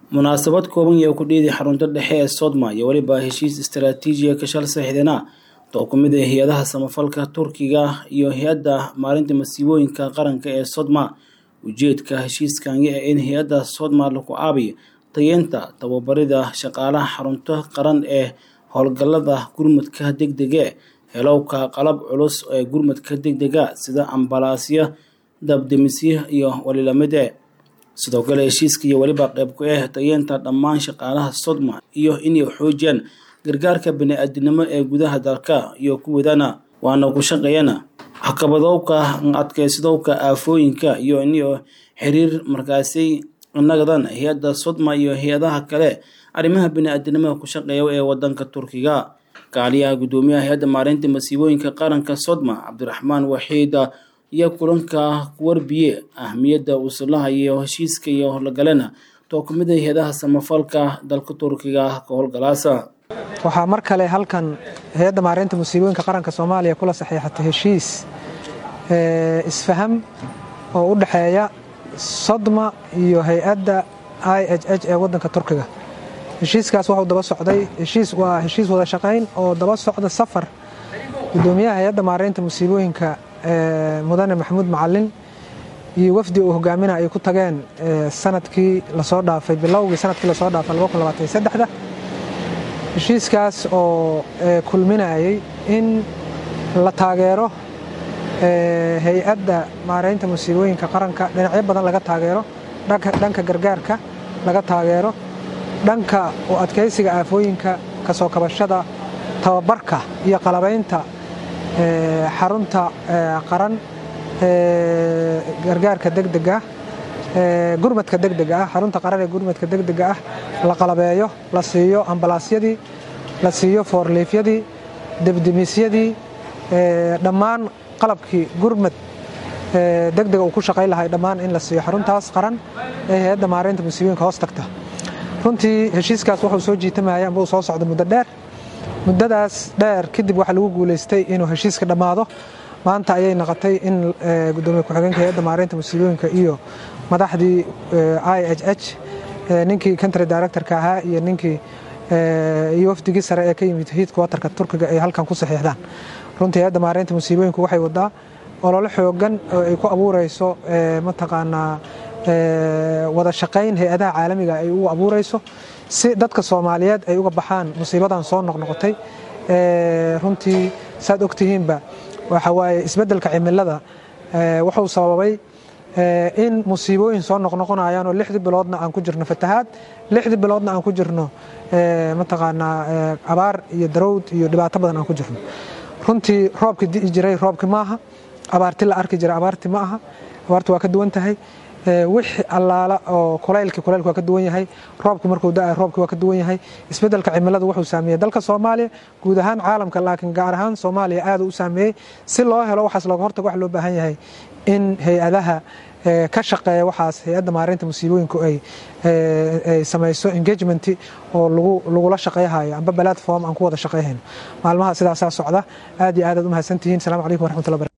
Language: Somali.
munaasabad kooban iyo ku dhiiday xarunta dhexe ee sodma iyo weliba heshiis istaraatiijiya ka shal saxiixdana oo ku mid ah hay-adaha samafalka turkiga iyo hay-adda maalinta masiibooyinka qaranka ee sodma ujeedka heshiiskani ee in hay-adda sodma lagu caabiyo tayeenta tababarida shaqaalaha xarunta qaran ee howlgallada gurmadka degdege helowka qalab culus ee gurmadka degdega sida ambalaasya dabdemisyo iyo walilamide sidoo kale heshiiska iyo weliba qayb ku ah tayeenta dhammaan shaqaalaha sodma iyo inay xoojiyaan gargaarka bani-aadinimo ee gudaha dalka iyo kuwadana waana ku shaqeeyana caqabadowka adkeysadowka aafooyinka iyo in xiriir markaasi nagadan hay-adda sodma iyo hay-adaha kale arrimaha bani-aadinimada ku shaqeeya ee wadanka turkiga kaaliyaha guddoomiyaha hay-adda maareynta masiibooyinka qaranka sodma cabdiraxmaan waxiida iyo kulanka kuwarbiye ahmiyadda uusulaha iyo heshiiska iyo howlgalena too ku mid a hay-adaha samafalka dalka turkiga ka howlgalaasa waxaa mar kale halkan hay-adda maareynta musiibooyinka qaranka soomaaliya kula saxiixatay heshiis isfaham oo u dhexeeya sodma iyo hay-adda i h h ee wadanka turkiga heshiiskaas waxuu daba socday heshiis waa heshiis wada shaqayn oo daba socda safar guddoomiyaha hay-adda maareynta musiibooyinka mudane maxamuud macalin iyo wafdi uu hogaaminaa ay ku tageen sanadkii lasoo dhaafay bilowgii sanadkii lasoo dhaafay da heshiiskaas oo kulminayay in la taageero hay-adda maareynta musiibooyinka qaranka dhinacyo badan laga taageero dhanka gargaarka laga taageero dhanka u adkaysiga aafooyinka kasoo kabashada tababarka iyo qalabaynta xarunta qaran gargaarka degdega gurmadka degdega ah xarunta qaran ee gurmadka degdega ah la qalabeeyo la siiyo ambalaasyadii la siiyo foorliifyadii debdemisyadii dhammaan qalabkii gurmad degdega uu ku shaqayn lahay dhammaan in la siiyo xaruntaas qaran ee hay-adda maareynta musiibooyinka hoos tagta runtii heshiiskaas wuxuu soo jiitamaya amba uu soo socda muddo dheer muddadaas dheer kadib waxaa lagu guulaystay inuu heshiiska dhammaado maanta ayay noqotay in gudoomiye ku-xigeenka hay-adda maareynta musiibooyinka iyo madaxdii i h h ninkii country directorka ahaa iyo ninkii iyo wafdigii sare ee ka yimid hiidka watarka turkiga ay halkan ku saxiixdaan runtii hay-adda maareynta musiibooyinku waxay wadaa ololo xoogan oo ay ku abuureyso mataqaanaa wada shaqayn hay-adaha caalamiga ay ugu abuureyso si dadka soomaaliyeed ay uga baxaan musiibadan soo noqnoqotay runtii saad ogtihiinba waxa waaye isbeddelka cimilada wuxuu sababay in musiibooyin soo noqnoqonayaan oo lixdii biloodna aan ku jirno fatahaad lixdii biloodna aan ku jirno mataqaanaa abaar iyo darowd iyo dhibaato badan aan ku jirno runtii roobkii di'i jiray roobki maaha abaarti la arki jiray abaarti ma aha abaarti waa ka duwan tahay wixii allaala oo kulaylkii kulaylku waa ka duwan yahay roobkii markuu da roobkii waa ka duwan yahay isbeddelka cimilada wuxuu saameeyey dalka soomaaliya guud ahaan caalamka laakiin gaar ahaan soomaaliya aad u saameeyey si loo helo waxaas looga hortago waxa loo baahan yahay in hay-adaha ka shaqeeya waxaas hay-adda maareynta musiibooyinku ay samayso engagement oo lagula shaqeyhayo amba platform aan ku wada shaqeyhayno maalmaha sidaasaa socda aad iyo aad aad u mahadsantihiin salamu calaykum waraxmatullahi